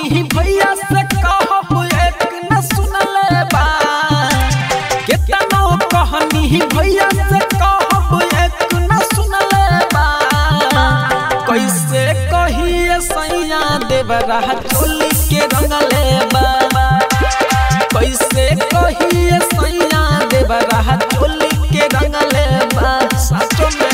कहनी भैया से कहब एक न सुनले बा केतनो कहनी भैया से कहब एक न सुनले बा कैसे कहिए सैया देवरा चोली के रंगले बा कैसे कहिए सैया देवरा चोली के रंगले बा साचो में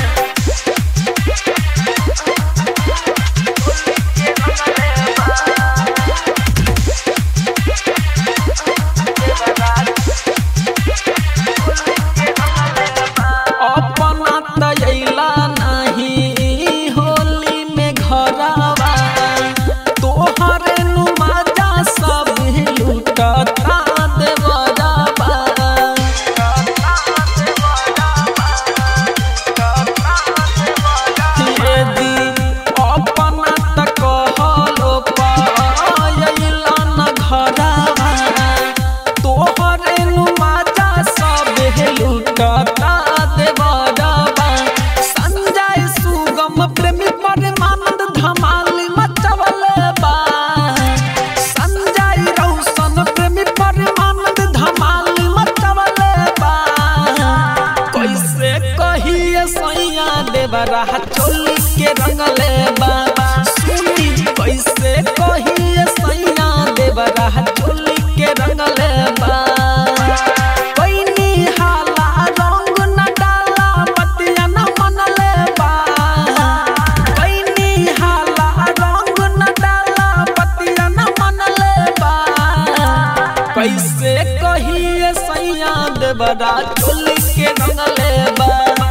अपना तैला नहीं होली में घरवा तोहरे नुमाजा सब लूटता देवरवा यदि अपना त कहलो पायला न घरवा तोहरे नुमाजा सब लूटता देवरवा संजय सुगम प्रेमी परमानंद धमाल मचवल बा संजय रौशन प्रेमी परमानंद धमाल मचवल बा कैसे कहिए सैया देवरा चोली के रंगले बा सुनी कैसे कहिए सैया देवरा चोली के रंगले बा पैनी हाला रंग न डाला बतिया न मनले बा पैनी हाला रंग न डाला बतिया न मनले बा कैसे कहिए सैया देवरा चोली के रंगले बा